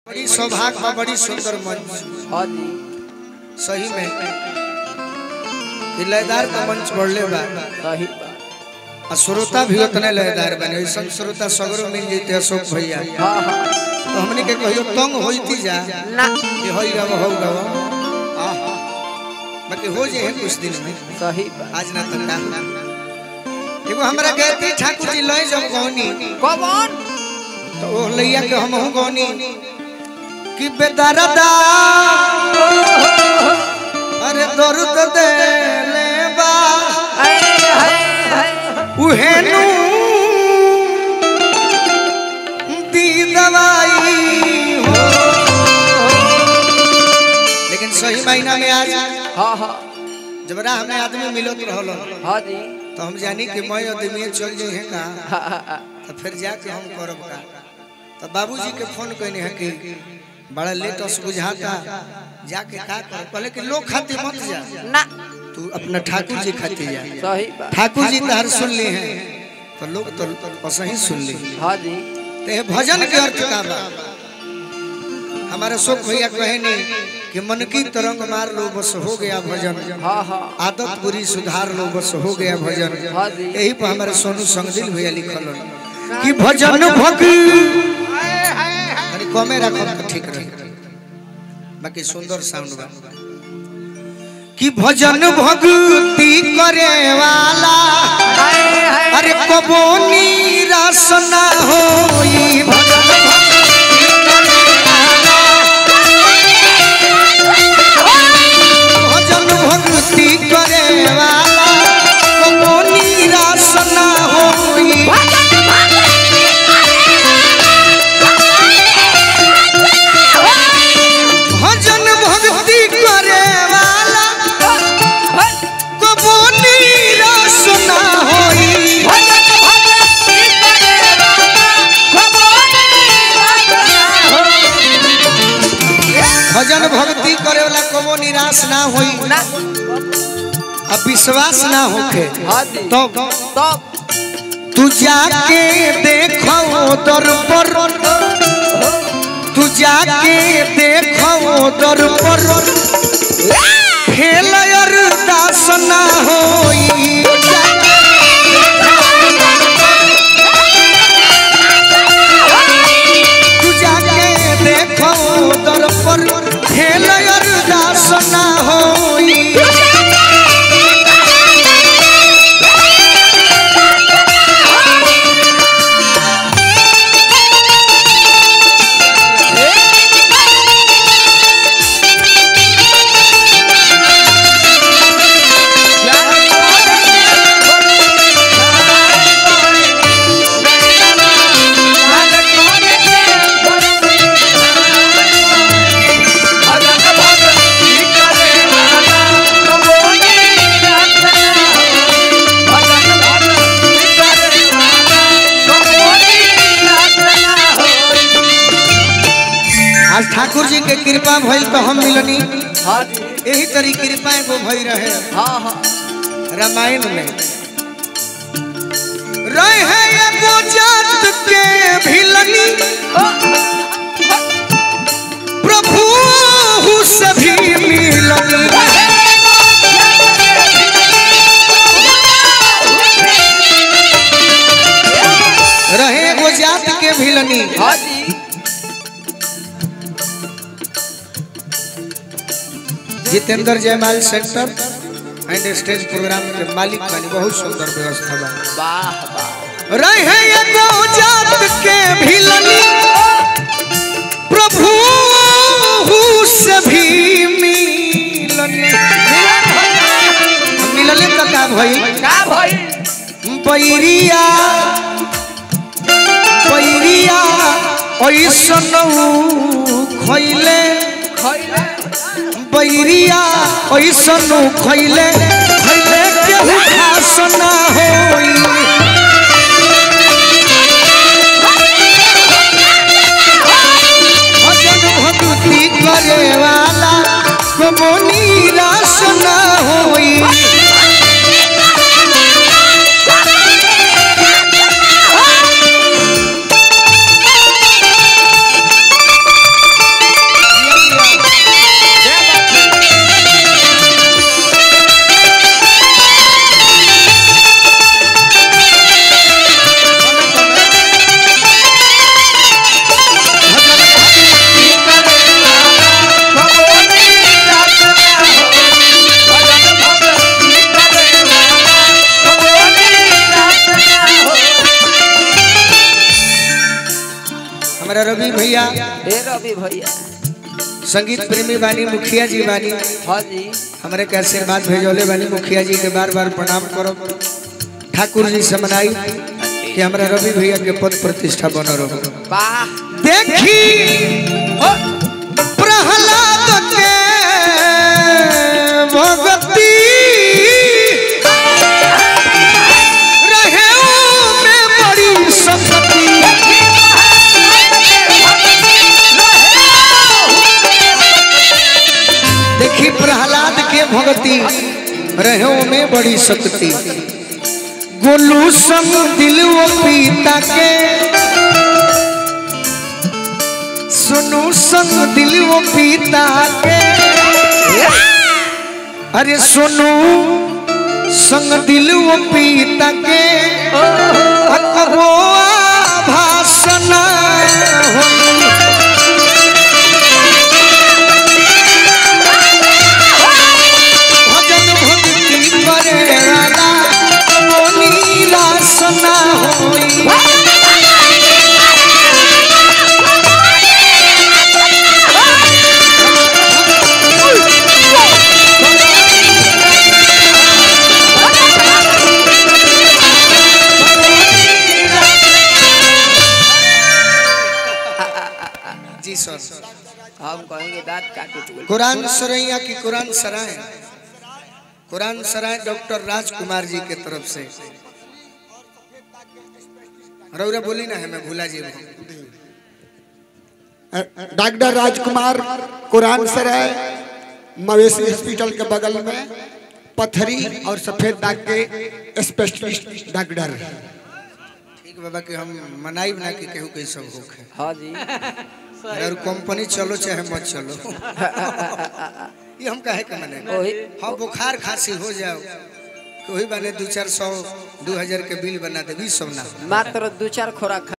बड़ी सौभाग्य बा बड़ी सुंदर मंच हाँ जी सही में कि लयदार का मंच बढ़ले बा सही आ श्रोता भी उतने लयदार बने ऐसा श्रोता सगरो मिल जैते अशोक भैया हाँ हाँ तो हमने के कहियो तंग होती जा ना कि होई गवा हो गवा आहा बाकी हो जे है कुछ दिन में सही बा आज ना तंगा एगो हमरा गायत्री ठाकुर जी लय जब गौनी कौन तो ओ लैया के हम हूं गौनी कि बेदरदा अरे दर्द दे ले बा उहेनु दी दवाई हो लेकिन सही महीना में आज हाँ हाँ जब राह में आदमी मिलत रहल हाँ जी तो हम जानी कि मैं आदमी चल जाई है का हाँ, हाँ, हाँ। तो फिर जाके हम करब का तो बाबूजी के फोन कहने है कि बड़ा लेटस बुझाता जाके का कर कहले कि लोग खाते मत जा ना तू अपना ठाकुर जी खाते जा सही बा ठाकुर जी तहर सुन ली हैं तो लोग तो असही सुन ली हाँ जी ते भजन के अर्थ का बा हमारे शोक भैया कहे नहीं कि मन की तरंग मार लो बस हो गया भजन हाँ हाँ आदत बुरी सुधार लो बस हो गया भजन हाँ जी। यही पर हमारे सोनू संगदिल भैया लिखल हन कि भजन भग अरे कमे रखो तो ठीक रहे बाकी सुंदर साउंड बा कि भजन भक्ति करे वाला अरे कबो निराश ना होई भजन भजन भक्ति करे वाला कबो निराश ना होई भजन भक्ति करे वाला कबो निराश ना होई भजन भक्ति करे वाला कबो निराश ना होई ना अब विश्वास ना होखे हाँ जी तो तब तू जाके देखो दर पर तू जाके देखो दर पर खेल अरदास ना होई तू जाके देखो दर पर खेल अरदास ना होई आज ठाकुर जी के कृपा भइल तो हम मिलनी हाँ जी यही तरी कृपा एगो भई रहे हाँ हाँ रामायण में रहे एगो जात के भिलनी प्रभु से भी मिलनी रहे एगो जात के भिलनी हाँ जी जितेंद्र जयमाल सेंटर एंड स्टेज प्रोग्राम के मालिक बनी बहुत सुंदर व्यवस्था बा वाह वाह रहे एगो जात के भिलनी प्रभु से भी मिलनी मिलले तो का भई का भाई बैरिया बैरिया ऐसन खैले खैले बैरिया ऐसन खैले खैले केहू खास ना होई भजन भक्ति करे वाला कबो निराश ना होई हे रवि भैया संगीत प्रेमी बानी मुखिया जी बानी हाँ जी हमारे के आशीर्वाद भेजौले बानी मुखिया जी के बार बार प्रणाम करो ठाकुर जी से मनाई कि हमरा रवि भैया के पद प्रतिष्ठा बन रहो वाह देखी प्रहलाद के भगती रहे में बड़ी संपत्ति देखी प्रहलाद के भगती रहे में बड़ी शक्ति गोलू संग दिल वो पीता के सुनू संग दिल वो पीता के अरे सुनू संग दिल वो पीता के अकबो भाषण भजन भक्ति करे वाला मोनी रासना होई जी सर हम कहेंगे दांत काटे तो कुरान सरैया की कुरान सराय कुरान सराय डॉक्टर राजकुमार जी के तरफ से रौरा बोली ना है मैं भूला जी डॉक्टर राजकुमार कुरान सराय मवेशी हॉस्पिटल के बगल में पथरी और सफेद दाग के स्पेशलिस्ट डॉक्टर ठीक बाबा कि हम मनाई ना कि केहू के सब होखे हाँ जी और कंपनी चलो चाहे मत चलो ये हम काहे के मने वही हाँ बुखार खांसी हो जाओ कोई बने दो चार सौ दो हजार के बिल बना दे बीस सौ ना मात्र दो चार खोराक